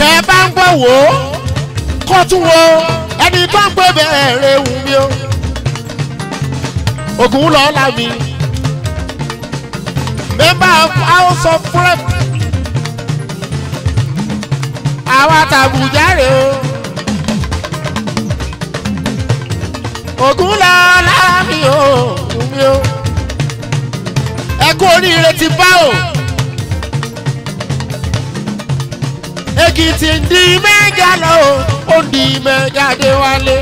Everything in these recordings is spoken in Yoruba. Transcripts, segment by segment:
bẹ́ẹ̀ bá ń gbọ́ wò ó kó tún wo ẹni tó ń pè bẹ́ẹ̀rẹ̀ wù mí o ògùn lọ́la mi member of house of rep àwa tàbùjá rè o ògùn lọ́la mi o wù mí o ẹ kú oríire ti bá o. èkìtì ń di mẹ́gà lọ ó ń di mẹ́gà dé wálé.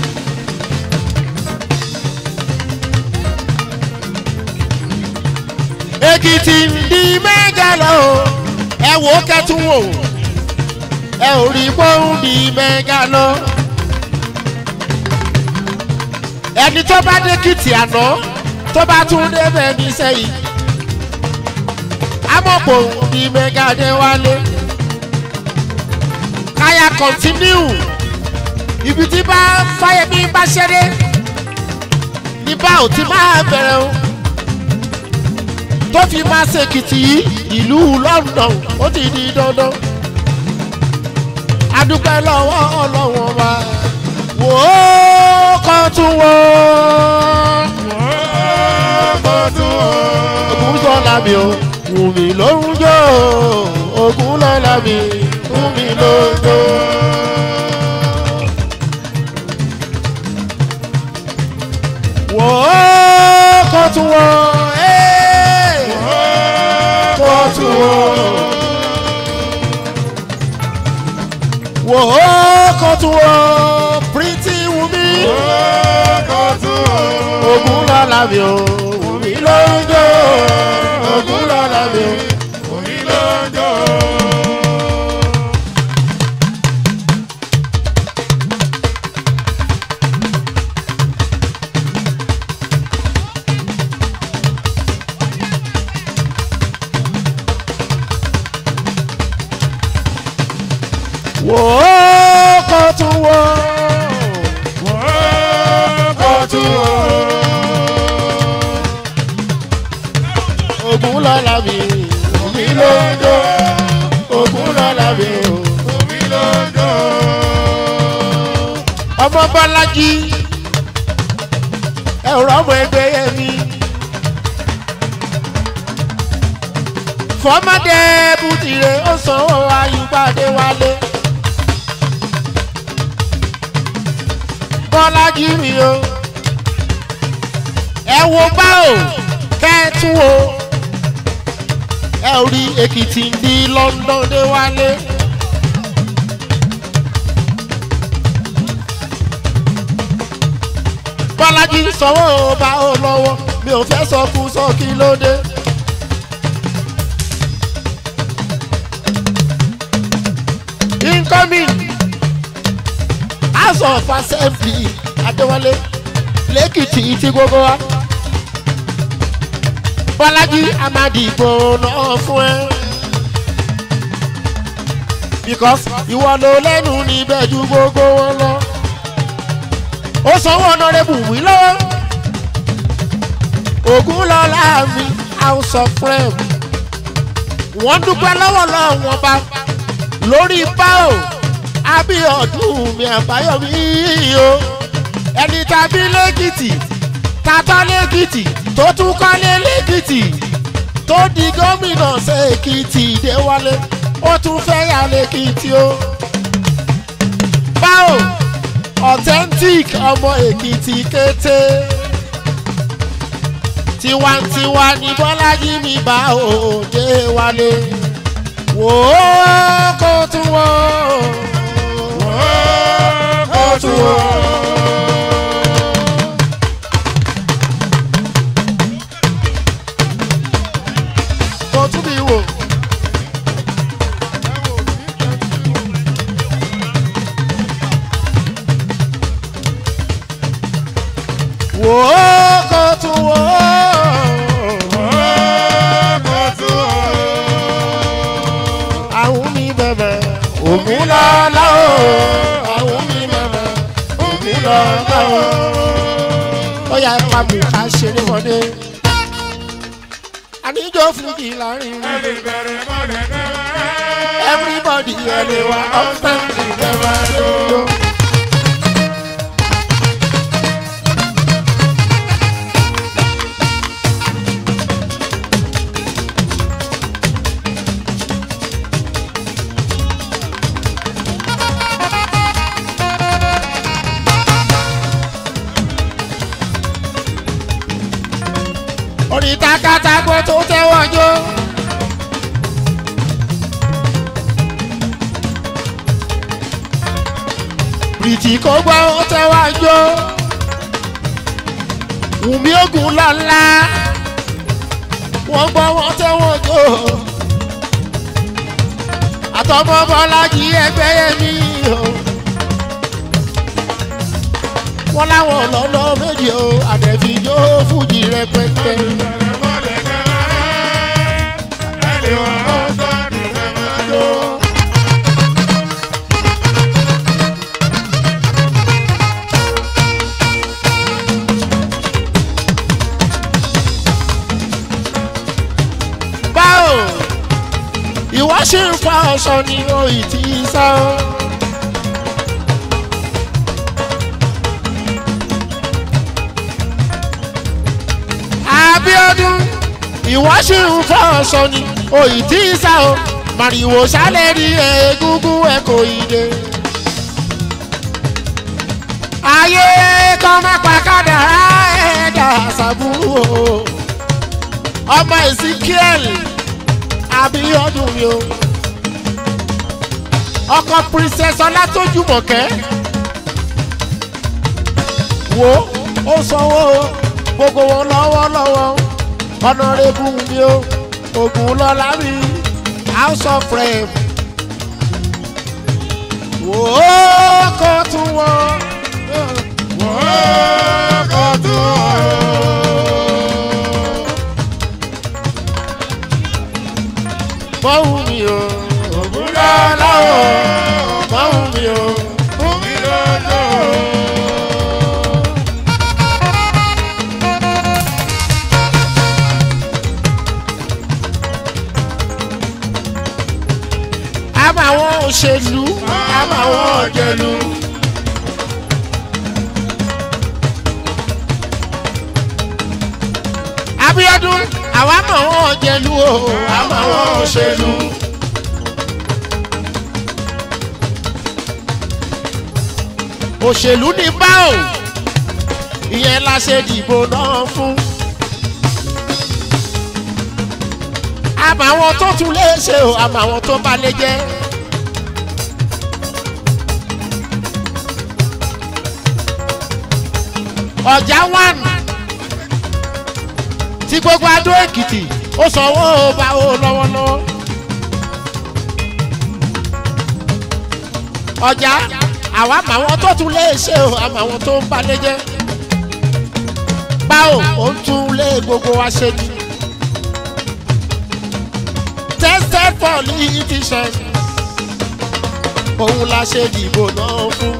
èkìtì ń di mẹ́gà lọ ẹ wò ó kẹ́tún wò ẹ ò rí pé ó ń di mẹ́gà lọ. ẹni tó bá dé kìtì àná tó bá tún débẹ̀ ní sẹ́yìn amọ̀pọ̀ ń di mẹ́gà dé wálé káyà kọ̀ntínú ibi tí bá fáyemí bá ṣeré ní bá ò ti máa bẹ̀rẹ̀ o tó fi máa ṣèkìtì yìí ìlú london ó ti di dandan adúpẹ́ lọ́wọ́ ọlọ́wọ́n wa wò ó kọ́ tún wò ó ògùn sọ́la mi o wù mí lórun jò ògùn lọ́la mi fún mi lójó. Wò ó kó tún wò ẹ́ kó tún wò. Wò ó kó tún wò Pretty Wumi. Ogun lọ́la mi o, Wumi lójó. Ogun lọ́la mi o, Wumi lójó. wò ó kó tún wò ó kó tún wò ó. ogun lọ́la mi omi ló ń jó ogun lọ́la mi omi ló ń jó. ọmọ bọ́lájí ẹ̀rọ ọmọ ẹgbẹ́ yẹn mi. fọmọdé bùtìrẹ ó sanwó ayùpàdé wálé. bọ́lájí mi o ẹ wo bá o kẹ́tù o ẹ ò rí èkìtì ń di london dé wálé. bọ́lájí sanwó bá o lọ́wọ́ mi ò fẹ́ sọ fún sọ kí ló dé. incoming house of assembly adéwálé lẹ́kìtì tí gbogbo wa bọ́lájí amadìgbò náà fún ẹ because ìwọ ló lẹ́nu níbẹ̀ ju gbogbo wọn lọ ó sanwó ọ̀nàrẹ́bù wí lọ́wọ́ ògùn lọ́la mi house of rem wọ́n dúpẹ́ lọ́wọ́ lọ́wọ́ wọn bá lórí báò abiodun mi àbáyọmí o ẹni tàbí lẹ́kìtì tàtọ́ lẹ́kìtì tó tún kọ́lé lẹ́kìtì tó di gómìnà ṣèkìtì déwálé ó tún fẹ́ yà lẹ́kìtì o. báwo authentic ọmọ èkìtì kété tiwantiwa ní bọ́lájí mi bá òde wálé wò ó kó tún wò ó kó tún wò ó. kó tún bí wò. wò ó kó tún wò ó. àwọn mi bẹ̀bẹ̀ ògùn lọ́la o. àwọn mi bẹ̀bẹ̀ ògùn lọ́la o. ó yà ẹ pa mi ká ṣeré wọlé. àníjọ́ fún kí láàrin. everybody everybody ẹni wa upstanding ẹ máa jó. orí takatago tó tẹ́wọ́ jó. bìrìtì kò gbọ́ ó tẹ́wọ́ jó. wùmí ogun lọ́la wọ́n gbọ́ wọ́n tẹ́wọ́ jó. àtọmọ bọ́lájì ẹgbẹ́ yẹmí o. wọ́n láwọn lọ́nà méjì o àdẹ̀fí yóò fújì rẹpẹtẹ. báwo ìwọ ṣì ń fa ọsọ ní oyì tí í sá o. abiodun ìwọ ṣì ń fa ọsọ ní oyì tí í sá o màrìwò sálẹ̀ rí egungun ẹ̀ kò ì dé. ayé kọ́ má pa kádàrá ẹ̀dá ṣàbúrò o ọmọ ezekiel abiodun mi o ọkọ princess ọlátọjúmọkẹ wo ó sanwó gbogbo wọn lọ́wọ́lọ́wọ́ ọ̀nàrẹ́bù mi o ògùn lọ́la mi house of rem wò ó kó tún wọn. wò ó kó tún wọn. mọ́wù mi o ògùn lọ́la o mọ́wù mi o ògùn lọ́la o. àmọ́ àwọn òṣèlú àmọ́ àwọn ọ̀jẹ̀lú. abiodun àwa mọ̀ àwọn ọ̀jẹ̀lú o àmọ́ àwọn òṣèlú. òṣèlú ní báò ìyẹn la ṣe dìbò náà fún. àmọ́ àwọn tó tún lè ṣe o àmọ́ àwọn tó bá lè jẹ́. ọjà one tí gbogbo adó èkìtì ó sanwó bá o lọ́wọ́lọ́wọ́. ọjà àwa àmọ́ àwọn tó tún lè ṣe o àmọ́ àwọn tó ń bá lè jẹ́. báwo ó ń tún lé gbogbo wa ṣe ni tested politician òun la ṣe dìbò náà fún.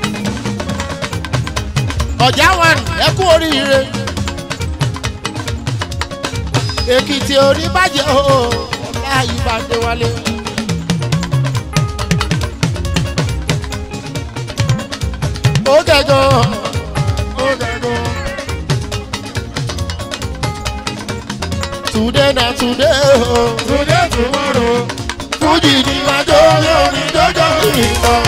ọ̀já wọn ẹ kú oríire èkìtì orí bàjẹ́ o ọ̀la ìbàdé wálé. ó gẹ̀gọ́ ó gẹ̀gọ́. today na today o. Today tomorrow, fújì ni máa jó lórí jọjọ ìtàn.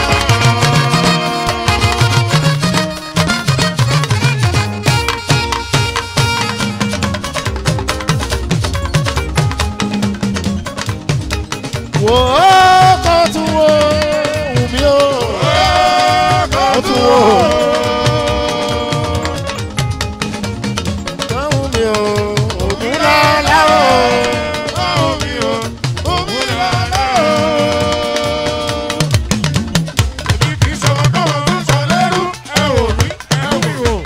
wò ó kó tún wò wù mí o kó tún wò. kó wù mí o ògùn lọ́la o. báwo mi o, òun lọ́la o. Èmi kì í sọ̀rọ̀ káwọn tó sọ lẹ́rú, ẹ wò mí, ẹ wò mí wò.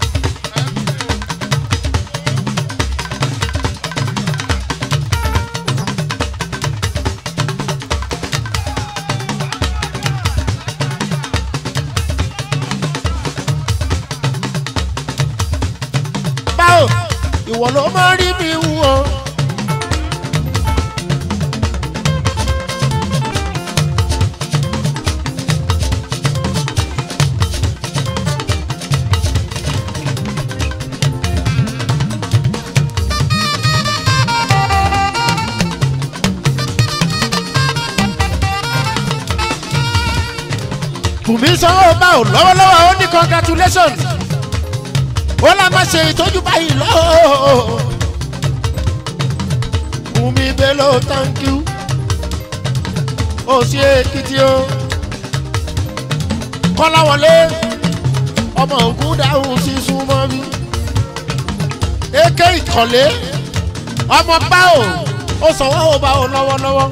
báwo ìwọ ló máa rí mi wú o. bùnmi sanwó bá ò lọ́wọ́lọ́wọ́ ó ní congratulations ó lá má ṣe ìtọ́jú báyìí lọ́wọ́ bùnmi bello thank you ó sí èkìtì o kọ́láwọlé ọmọ ògùn dáhùn sí súnmọ́ mi èké ìkọ̀lé ọmọ báwo ó sanwó ó bá ò lọ́wọ́lọ́wọ́.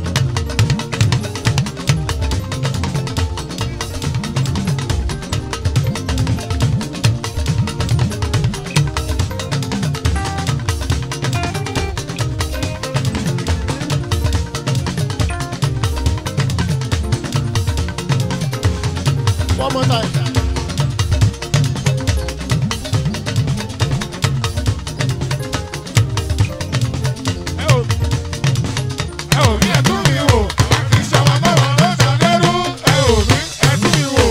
One more time. ẹ ò ẹ ò rí ẹtún mi wò àwa kì í ṣe ọmọ bọ́wọ́ ló sọ lẹ́rú ẹ ò rí ẹtún mi wò.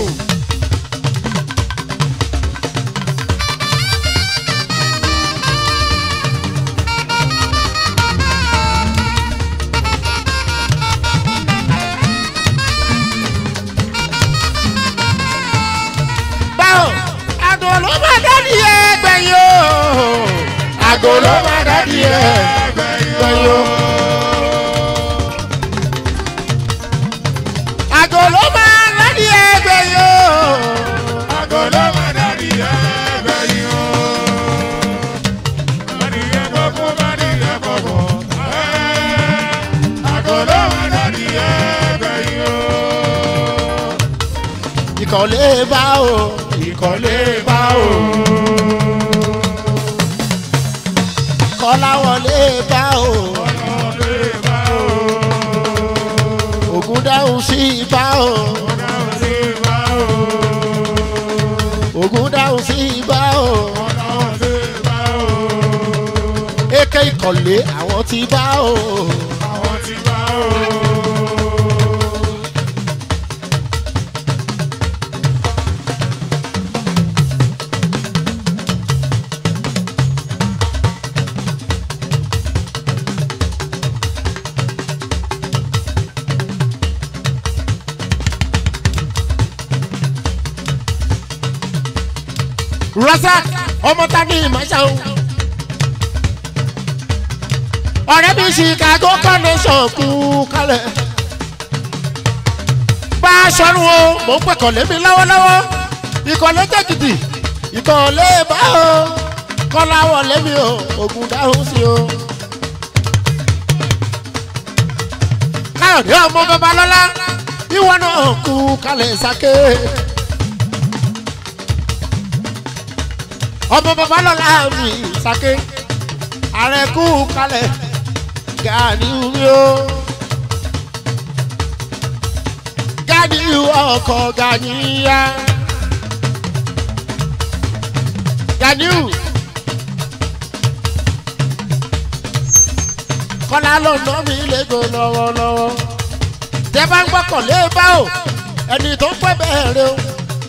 báwo àgò ló máa dádì ẹgbẹ̀yìn o àgò ló máa dádì ẹgbẹ̀yìn o àgò ló máa dádì ẹgbẹ̀yìn o Àgọ́ ló máa dàbí ẹgbẹ́ yìí o. Adìyẹ gbogbo bá dìyẹ gbogbo. Àgọ́ ló máa dàbí ẹgbẹ́ yìí o. ìkọ̀lé bá o Ìkọ̀lé bá o. kọ́láwọlé bá o Ìkọ̀lé bá o. ògùn dáhùn sí bá o Ìkọ̀lé bá o. ògùn dáhùn sí bá o Ìkọ̀lé bá o. èké ìkọ̀lé àwọn ti bá o Àwọn ti bá o. razak ọmọ ta ní ìmọ̀ṣá o. ọ̀rẹ́ mi chicago connection kú kálẹ̀. bá a sọ̀rọ̀ o mò ń pẹ̀kọ̀ lémi lọ́wọ́lọ́wọ́ ìkọ̀lé jẹ́gìdì ìkọ̀lé bá o kọ́láwọ̀ lémi o ògùn dáhùn sí o. káyọ̀dé ọmọ babalọ́lá ìwọ náà kú kálẹ̀ sáké. ọmọ babalọ́lá mi sáké ààrẹ kú kalẹ̀ gani mi o gani ọkọ̀ ganiya ganiu kọ́lá ló ná mi lẹ́gọ̀ lọ́wọ́lọ́wọ́ tẹ́ bá ń gbọ́kàn lé bá o ẹni tó ń pẹ́ bẹ́ẹ̀ rẹ o.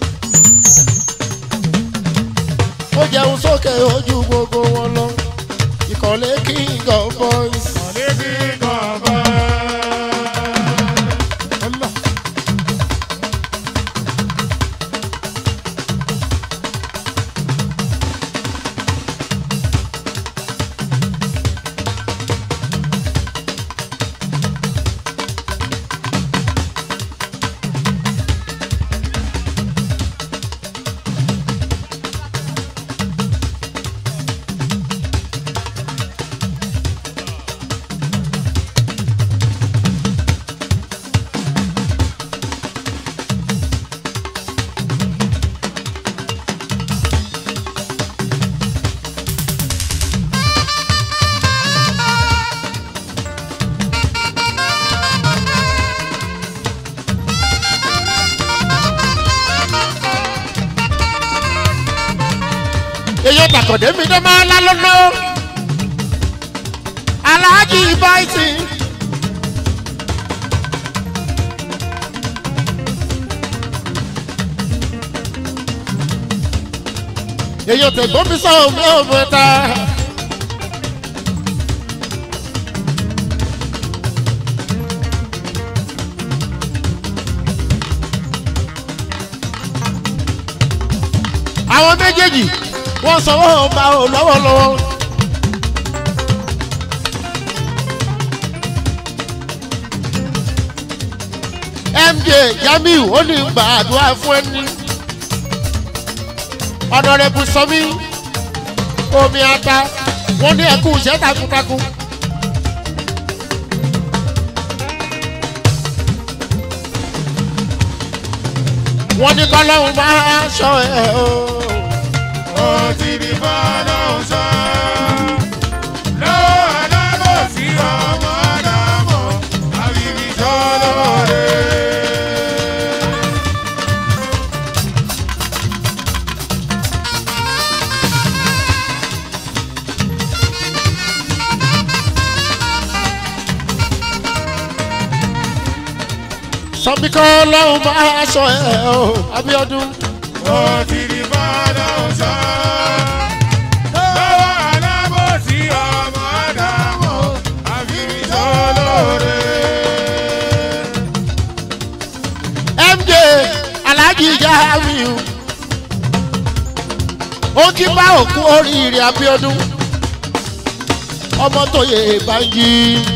ó jẹun sókè ojú gbogbo wọn lọ ìkọ̀lé king of boys. Ìkọ̀lé bí gọ̀ọ̀bọ̀. Allah. èyí dàkọ̀dé mi dé máa lá lọ́nà aláàjì báyìí. èyí tẹ̀gbọ́n mi sọ omi ọ̀bẹ ta. àwọn méjèèjì wọ́n sanwó ọba ò lọ́wọ́lọ́wọ́. mj jamiu ó ní gbàdúrà fún ẹni ọ̀nàrẹ́bù sọmi omi ata wọ́n ní ẹkú iṣẹ́ takuntakun. wọ́n ní kọ́lọ́hún máa ṣọ ẹ̀ o. Ó ti di fọ́lọ́hún sọ. Lọ́wọ́ alábòsí ọmọ Ádámọ̀, àbíbí sọ́lọ́rẹ́. sọmi kọ́lọ́hún máa ṣọ ẹ̀ o abiodun. Ó ti di fọ́lọ́hún sọ. Lọ́wọ́ alábòsí ọmọ Ádámọ̀, àbíbí sọ́lọ́rẹ́. mj alhaji jamiu ó kí bá òkú oríire abiodun ọmọ tó yẹ báyìí.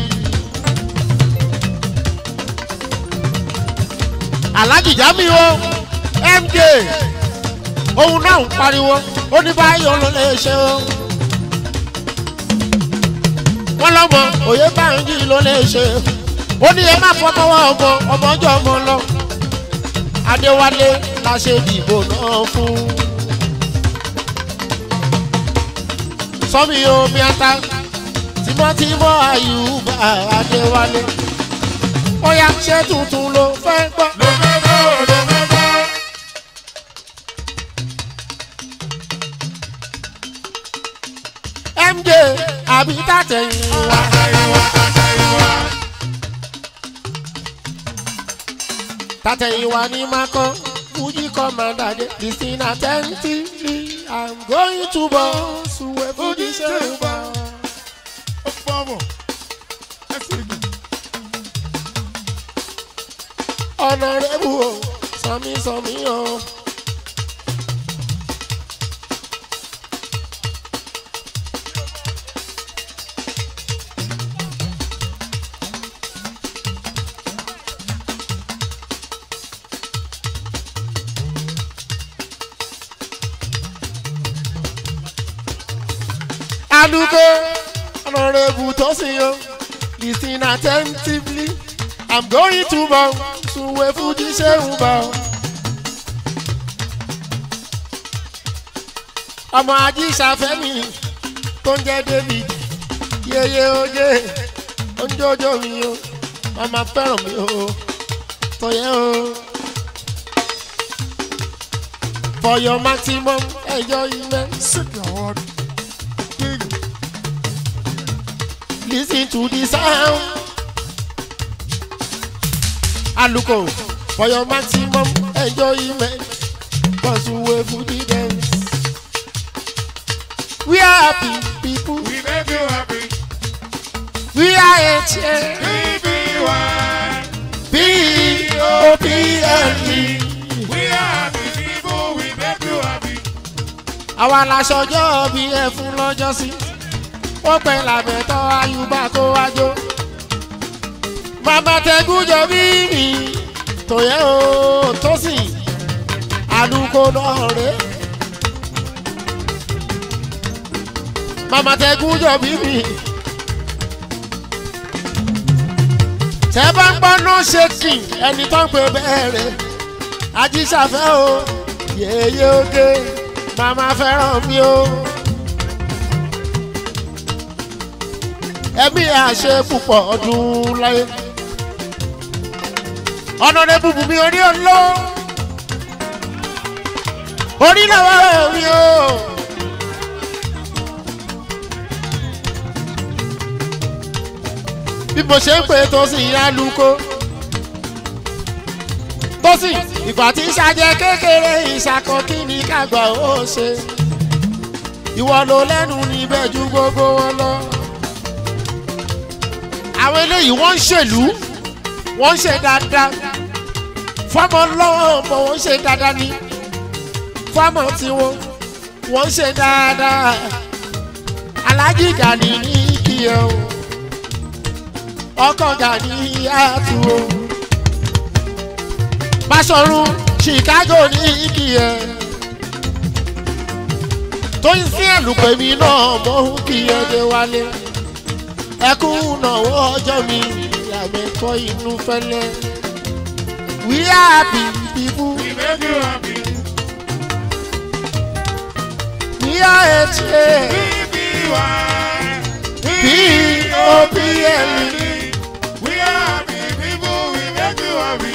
alhaji jamiu o mj òun náà ń pariwo ó ní báyọ̀ ló lè ṣe o. wọ́n lọ́mọ òye báyìí ló lè ṣe ó ní ẹ má fọmọwọ́ ọmọ ọmọ ọjọ́ ọmọ lọ adéwálé la ṣe dìbò náà fún. sọ́mi omi ata tímọ́tímọ́ àyùbá adéwálé ó yá ṣé tuntun ló fẹ́ gbọ́. Ló fẹ́ gbọ́, ló fẹ́ gbọ́. mj àbí tàtẹ̀yìn wa. Àtẹ̀yìnwá, àtẹ̀yìnwá. tàtẹ̀yìn wa ní makọ́ fuji commander de listen attentively i'm going to boss where fuji ṣe ń bọ̀. Ó fọ́mọ̀. Ẹ sì gbìn. ọ̀nàrẹ́bù o sọmi sọmi o. Aduke, honorable Tosin, listen attentively. I'm going to bow, Suwe Fuji Seun bow. Ọmọ Ajíṣàfẹ́mi tó ń jẹ́ David, yeye oye, oúnjọ́jọ́ mi o, màmá fẹ́ràn mi o, tọ̀yẹ́ o. For your maximum enjoyment. Sick your word. Dig. Listen to the sound. Aluko, for your maximum enjoyment, pursue for the dance. We are happy people. We make you happy. We are HA, BBY. P O P L E. We are happy people. We make you happy. Àwa laṣọjọ́ bí ẹ fún lọ́jọ́ sí. Ó pẹ́ làbẹ̀tọ́ Ayùbá kó wájó. Màmá tẹ́gúnjọ bí mi. Tòyẹ́ o tó sì. Àlùkò náà rèé. mama tẹkun jọ bí mi. tẹ bá ń gbọ́ no shaking ẹni tó ń pè bẹ́ẹ̀rẹ̀ ajíṣàfẹ́ o yèyé oge mama fẹ́ràn mi o. ẹbí àṣẹ púpọ̀ ọdún láyé. ọ̀nà rẹ̀ bùbù mi orí ọlọ́ orí làwọn mi o. bí mo ṣe ń pè tó sì yá luko. tó sì ìgbà tí ṣàjẹ kékeré ìṣàkọ kí ni kàgbà ó ṣe. ìwọ ló lẹ́nu níbẹ̀ ju gbogbo wọn lọ. àwọn eléyìí wọ́n ń ṣèlú wọ́n ń ṣe dáadáa. fọ́mọ lọ́wọ́ ọmọ wọn ń ṣe dáadáa ni. fọ́mọ tiwọn wọ́n ṣe dáadáa alájí gani ní kíyẹ o ọkọ̀ gani àtú o Báṣọ̀run Chicago ní kíyẹ tó ń sí ẹ̀lùpẹ̀mí náà mọ́ kíyẹ dé wálé ẹkún náwó ọjọ́ mi àmẹ́kọ́ inú fẹ́lẹ́ we happy people We make you happy. we are eighty BBY. P-O-P-L-E. We are happy people. We make you happy.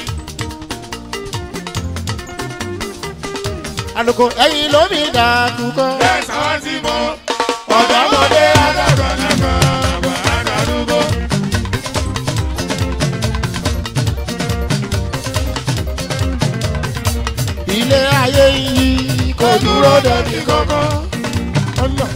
àlùkò ẹ̀yìn lómi dàkúkọ. Yes, àwọn tí mo. Ọ̀dọ́mọdé alágbàlagbà àgbàlagbà. ilé ayé yìí kò dúró dẹni kankan. ọ̀nà.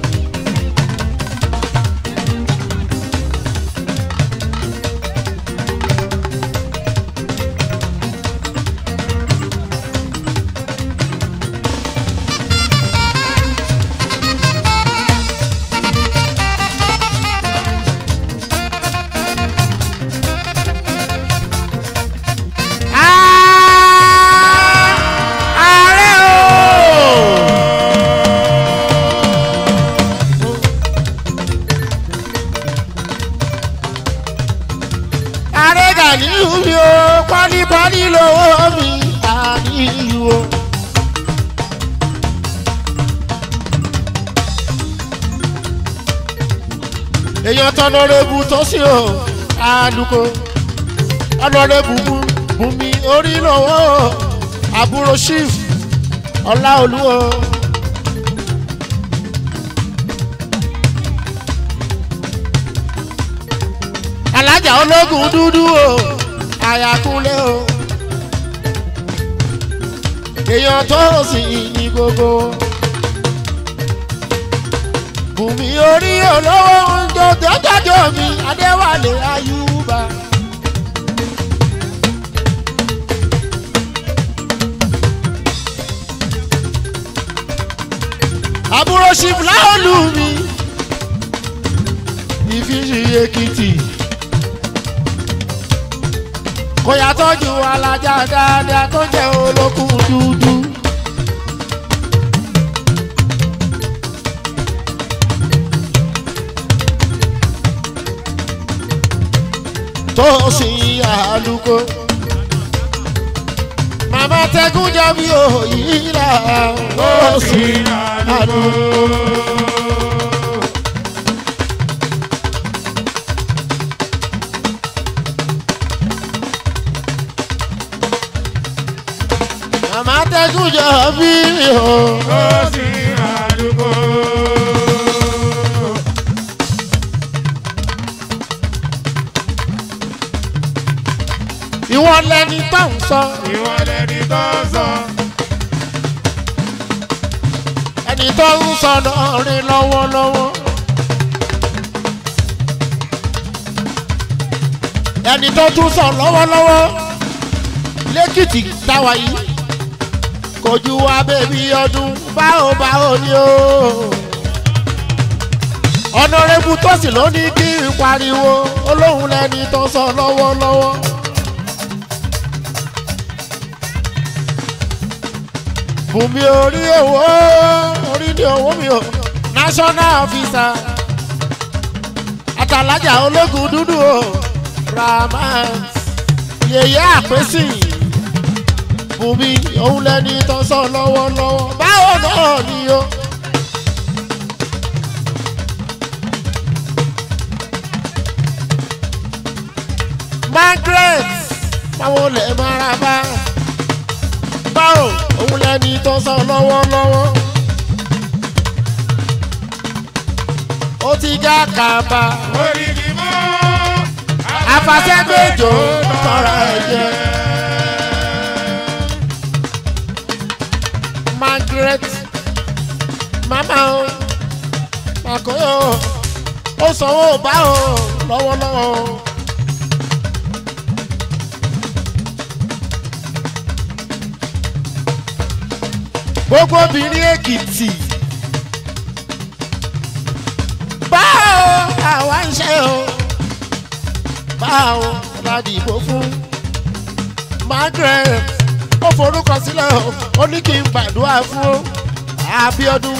ààrẹ o. ààrẹ Gàníyù mi o pálípálí lówó mi Gàníyù o. èèyàn tọ́nọ́rẹ́bù tó sí o àlùkò ọ̀nàrẹ́bù bùnmi orí lọ́wọ́ àbúrò chief ọláolúwo. alájà ológun dúdú o àyàkúnlé o èèyàn tó sì ní gbogbo bùnmi orí olówó ń jọ jọjọjọ mi adéwálé ayúbà. àbúrò chief láòlù mi ìfíṣì èkìtì kò yàtọ̀jú alájà dáadáa tó jẹ́ olókùn dúdú. tó sì àlùkò màmá tẹkùn jọ bí òyìn là ó sì àlùkò. màmá tẹkùn jọ bí o. Ó sì àdúgbò. ìwọ lẹni tó ń sọ Ìwọ lẹni tó sọ. ẹni tó ń sọ náà rí lọ́wọ́lọ́wọ́. ẹni tó tún sọ lọ́wọ́lọ́wọ́ lẹ́kìtì táwa yìí kò ju wa bèbí ọdún báwo báwo ni o. ọ̀nàrẹ́bù tó sì ló ní kí n pariwo olóhùn lẹni tó sọ lọ́wọ́lọ́wọ́. bùnmi orí owó orí ní owó mi o national officer àtàlájà ológun dúdú o rahman yèyé àpèsè bùnmi òun lẹni tó sọ lọ́wọ́lọ́wọ́ báwo náà ni o. margaret báwo lè mara bá báwo òun lẹni tó sọ lọ́wọ́lọ́wọ́. ó ti já kàbà Orí ni mọ́. afasẹ́gbẹ́jọ tọrọ ẹ̀jẹ̀. Margaret mama o Makoyo ó sanwó bá o lọ́wọ́lọ́wọ́ o. gbogbo obìnrin èkìtì làwa ń ṣe o báwo la dìbò fún Margaret ó forúkọ sílẹ̀ o ó ní kí n gbàdúrà fún Abíọ́dún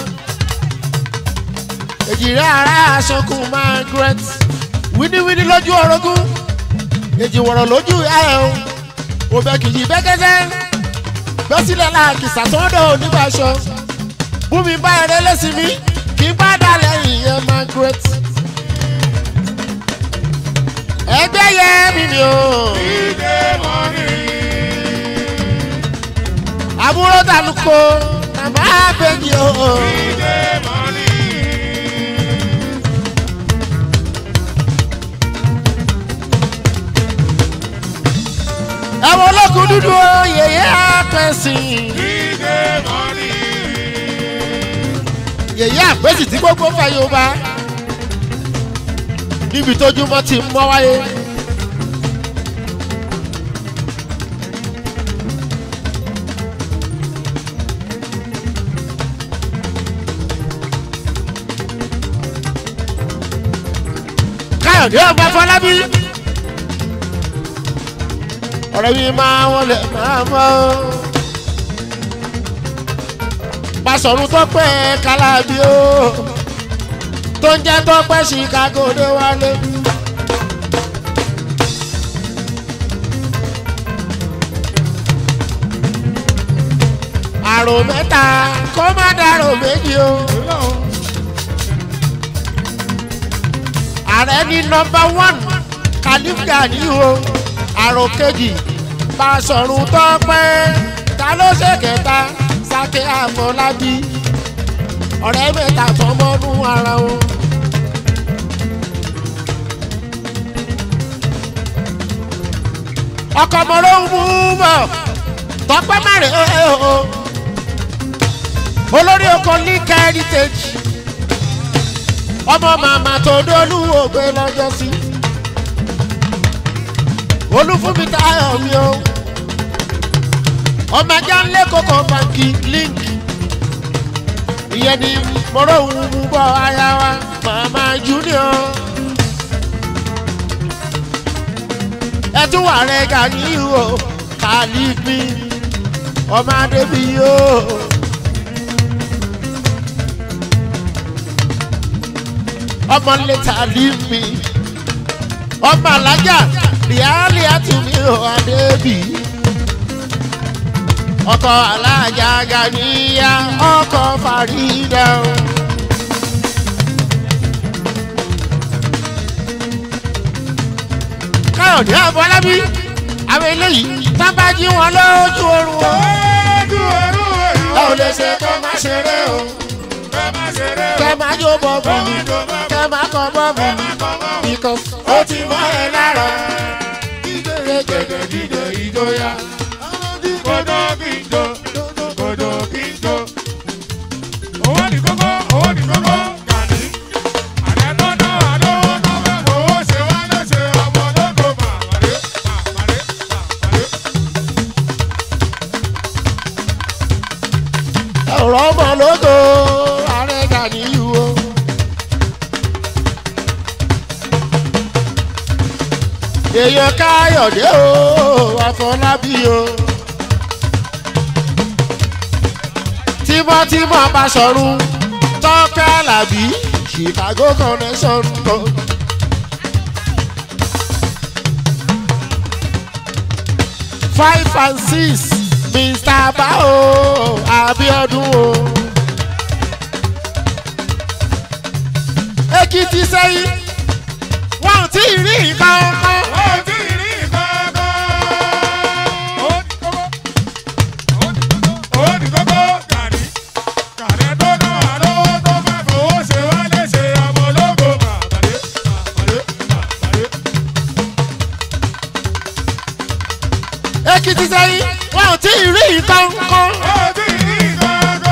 èjìrẹ́ ara aṣọkùn Margaret wíníwíní lójú orogún èjì wọ̀rọ̀ lójú ẹ̀ o òbẹ̀ kìjì bẹ́kẹ́sẹ́ gbẹ́sílẹ̀ láàkì sàtọ́dọ̀ onígbàṣọ bùnmi bá ẹrẹ lẹ́sìn mi kì í gbádà lẹ́yìn yẹn Margaret ẹgbẹ́ yẹ mi ni o Ìdè mọ́ni. àbúrò tàlùkò màmá àbẹ̀jì o Ìdè mọ́ni. ẹ̀wọ̀n olókùn dúdú o yèyé àpẹ̀sìn Ìdè mọ́ni. yèyé àpẹ̀sìn tí gbogbo fẹ́ Yorùbá níbi tójúmọ́ ti mọ́ wáyé. káyọ̀dé ọba fọlábí ọ̀rẹ́ mi máa wọlé máa mọ́ Basọ̀run Tọ́pẹ́ Kálábí o tó ń jẹ́ Tọ́pẹ́ Chicago dé wálé. àrò mẹ́ta kó má dàrò méjì o. ààrẹ ní nọ́mbà one Khalif Gani o àrò kejì Basọ̀run Tọ́pẹ́ ta ló ṣe kẹta Sákẹ́ Àfọlábí ọ̀rẹ́ mẹ́ta tọmọnú ara wọn. ọkọ̀ mọ̀rọ̀ ń mú bọ̀ Tọ́pẹ́ mẹ́rin o olórí oko Link Heritage ọmọ màmá tó dolú ògbé lọ́jọ́ sí olúfúnmi táyọ̀ mi o ọmọ ẹja ńlẹ́ kókó báńkì Link ìyẹn ni mọ̀rọ̀ ń mú bọ̀ aya wa màmá junior ẹtún wà rẹ̀ Gani o Kàlífì ọmọ adébíyí o. ọmọ lẹ́tà límì ọmọ alájà ríálì àtúmí ò adébí ọkọ alájà Ganiya ọkọ Farida o. káyọ̀dé àbọ̀lábí àwọn eléyìí tábàjí wọn lójú oorun o. Ojú ẹrú èyí ẹ ò lè ṣe kó má ṣeré o Ẹ má ṣeré o. kẹ má jó bọ́ọ̀bù Ẹ mi má jó bọ́ọ̀bù. kẹ má kọ bọ́ọ̀bù Ẹ mi má kọ́ mọ́. because ó ti mọ́ ẹ lára. Gẹ́gẹ́ dídò ìjọya. Kodo kí n jó. Kodo kí n jó. Owó ní kókó, owó ní kókó. Gani. Àlẹ́ tó ná àlówó tó fẹ́ fowó ṣe wá léṣe ọmọ ológo màmàlé. Màmàlé. Màmàlé. ọ̀rọ̀ ọmọ lógo ààrẹ Ganiyu o. èèyàn káyọ̀dé o àfọlábí o. tímọ́tímọ́ Basọ̀run Tọ́pẹ́ Àlàbí Chicago connection o. five and six Mr. Bao Abiodun o. Èkìtì sẹ́yìn wọn ò tí ì rí nǹkan kan. Ó ti rí kókó. Ó ní kókó. Ó ní kókó. Gani. Gani tó ná àlówó tó fẹ́ fowó ṣe wá léṣe ọmọ ológo màmàlé. Màmàlé. Màmàlé. Èkìtì sẹ́yìn wọn ò tí ì rí nǹkan kan. Ó ti rí kókó.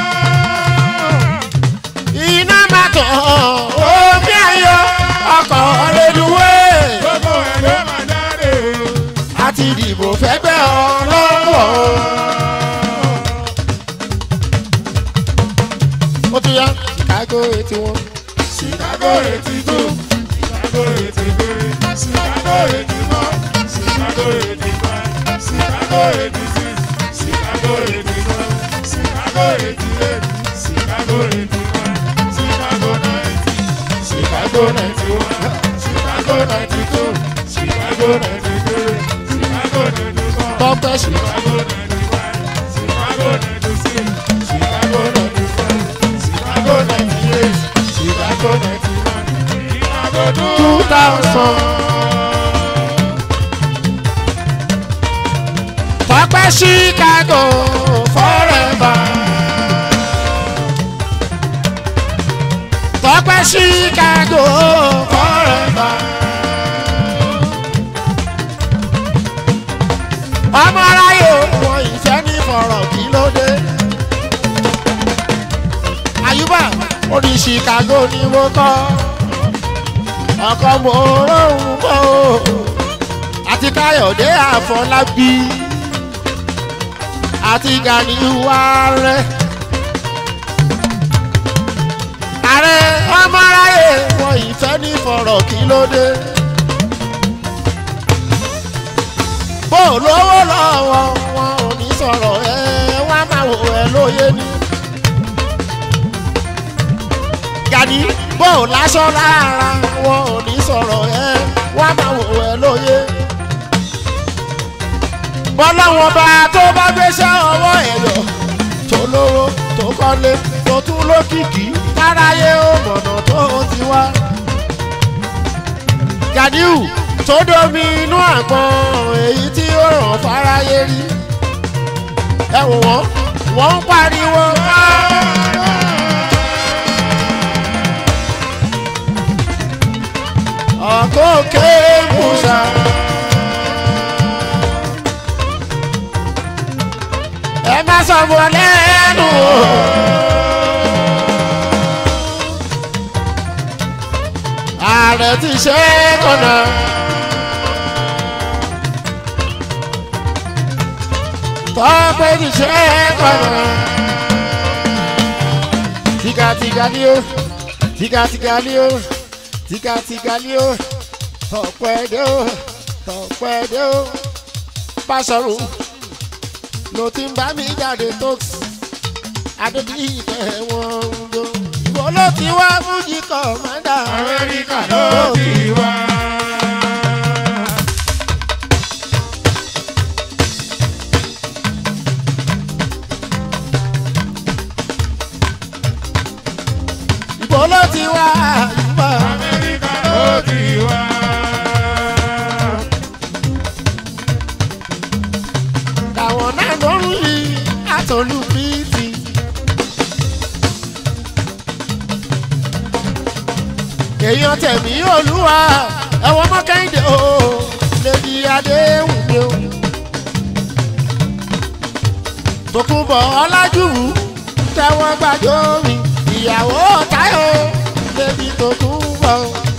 Iná máa tàn omi ayọ̀ ọkọ̀ reluwé Gbogbo ẹ̀ ló máa jáde. àti ìdìbò fẹ́gbẹ́ ọlọ́wọ́. Ó tún yá Chicago eighty one Chicago eighty two, Chicago eighty three, Chicago eighty four, Chicago eighty five, Chicago eighty six, Chicago eighty seven, Chicago eighty eight, Chicago eighty nine, Chicago ninety, Chicago ninety one, Chicago ninety two, Chicago ninety three, Chicago ninety four. tọ́pẹ́ sí. Chicago 95, Chicago 96, Chicago 95, Chicago 98, Chicago 99, Chicago two thousand. tọ́pẹ́ chicago forever. tọ́pẹ́ chicago forever. ọmọ aráyé wọn ìfẹ́ ní fọ̀rọ̀ kí ló dé. àyùbá ó ní chicago ni mo kọ́ ọkọ mo rọrùn mọ́ o àti káyọ̀dé àfọlábí àti ganiwa rẹ. ààrẹ ọmọ aráyé wọn ìfẹ́ ní fọ̀rọ̀ kí ló dé. bó lówó lọ́wọ́ wọn ò ní sọ̀rọ̀ ẹ wá máa wò ẹ lóye ní. Gani bó láṣọ lára wọn ò ní sọ̀rọ̀ ẹ wá máa wò ẹ lóye. bọ́láwọn bá tó bá gbéṣẹ́ ọwọ́ ẹ̀yọ̀ tó lówó tó kọ́lé tó tún lókìkí táráyé ó mọ̀nà tó ti wá. Ganiu tó domi inú àgbọn èyí tí ó ràn fáráyé rí. ẹ wò wọ́n wọ́n ń pariwo. ọ̀kọ́kẹ́ musa. ẹ má sọ̀bọ̀ lẹ́nu o. ààrẹ ti ṣe é kọ̀nà. tọ́pẹ́ ti ṣe é kọ̀nà. tìkàtìkà ni ó tìkàtìkà ni ó tìkàtìkà ni ó tọ̀pẹ́ dé ó tọ̀pẹ́ dé ó pásọ̀rù ló ti ń bá mi jáde tóksì adébíyí tẹ̀ wọ́n ń jó ìwọ ló ti wá fújì kọ̀mọ́dà Amẹ́ríkà ló ti wá. ìwọ ló ti wá àyùbá Amẹ́ríkà ló ti wá. káwọn náà lọ́rùn yìí àtọ̀lù bíìtì. èèyàn tẹ̀mí olúwa ẹ̀wọ̀n mọ́kẹ́hìndé o lèdi adéhùn mi o. tòkunbọ̀ ọlájúwù tẹ́wọ́n gbàjọ́ mi ìyàwó táyọ̀ lèdi tòkunbọ̀.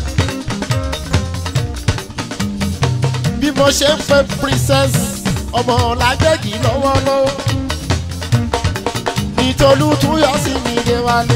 bí mo ṣe ń fẹ́ princess ọmọ làgbẹ́gì lọ́wọ́lọ́wọ́ nítorí tún yọ sí mi dé wálé.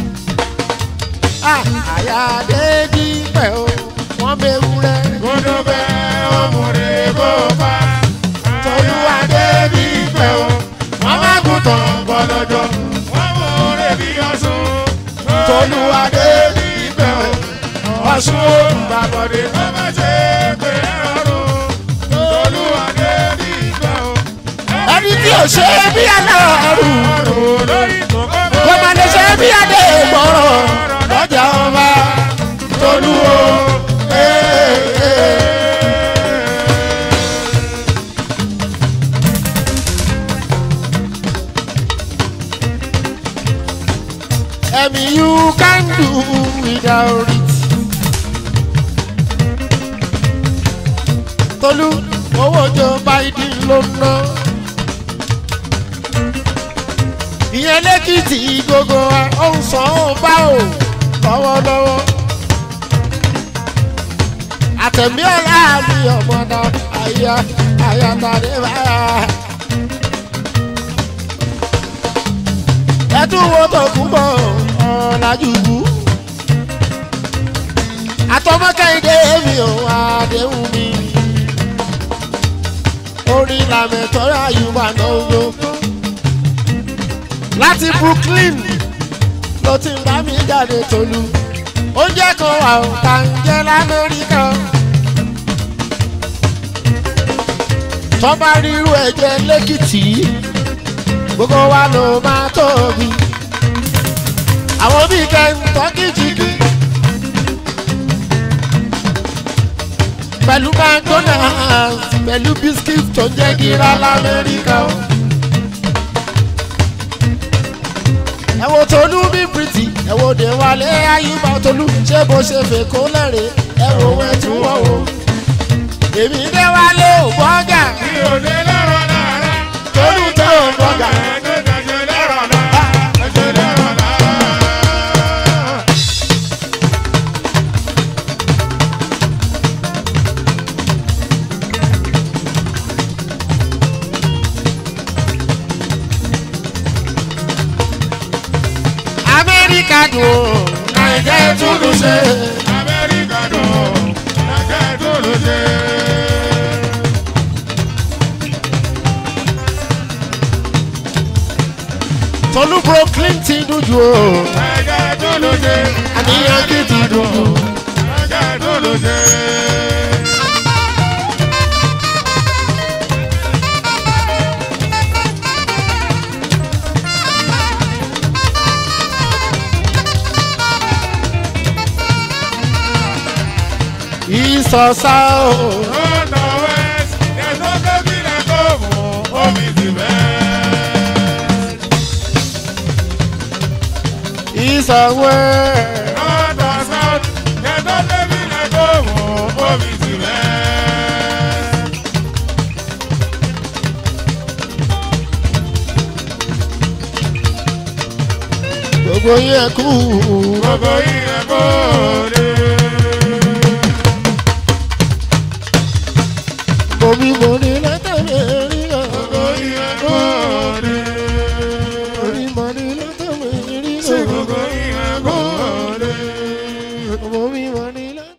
àyàdé dípẹ́ o wọ́n bẹ̀rù rẹ̀ Gbọ́dọ̀ bẹ́ ọmọdé bó bá. tolúwadé dípẹ́ o wọ́n má kú tán gbọ́dọ̀jọ́ Wọ́n mú orí bí ọ̀sùn. tolúwadé dípẹ́ o ọ̀ṣun òǹgbàbọ̀dé Ó má ṣe pé ẹ̀rọ̀rùn. Olúwadé ní ìgbà o. ẹni tí ò ṣe é bí aláàrù Ọ̀rùn lórí kòkó bó. kò má lè ṣe é bí adé ìgbọ̀rọ̀ lọ́jà ọba tolúwo. Hey, hey. Ẹ̀mí you can do without it. Tolú owó jọ Biden ló ń ná. Ìyẹn lẹ́kìtì gbogbo wa ó ń san ó bá ò lọ́wọ́lọ́wọ́. Àtẹ̀mí ọ̀la mi ọ̀mọ̀dá àyà àyàtàdé báyà. ẹtún wo tó kún bọ̀ ọ̀làjú bú àtọmọ kẹ́hìndé mi ò àdéhùn mi orin làmẹ̀tọ́rọ̀ àyùbá náà ló láti brooklyn ló ti ń bá mi jáde tolú oúnjẹ kan wà ó tà ń jẹ lamẹ́ríkà tọ́ba ríru ẹ̀jẹ̀ lẹ́kìtì gbogbo wa ló máa tóbi àwọn bíi kẹ́ńtọ́kì jìgì pẹ̀lú mcdonald's pẹ̀lú biscuit tó jẹ́ gíra lamẹ́ríkà o. ẹ wo tolú bí pretty ẹ wo dé wálé ayúbá tolú ṣé bó ṣe fèkó lẹ́rìn ẹ wo wẹ́ tí wọ́n wo. èmi dé wálé ò bọ́gà Mi ò lè lọ́rọ̀ lára. tolú tó ò bọ́gà. Ẹjọ́ ẹjọ́ lọ́rọ̀ lára. Ẹjọ́ lọ́rọ̀ lára. amẹ́ríkà dùn ó nàìjẹ́ túlù ṣe. Amẹ́ríkà dùn. Nàìjíríà tó ló ṣe. tolú brooklyn ti dùn jù ó Nàìjíríà tó ló ṣe. àníyàn kì í ti dùn jù. Nàìjíríà tó ló ṣe. ìsọ̀sá o North or west, there's no baby like home. Home is the best. ìsọ̀wẹ́ North or south, there's no baby like home. Home is the best. gbogbo yẹn kú Gbogbo yìí ẹ kó lè.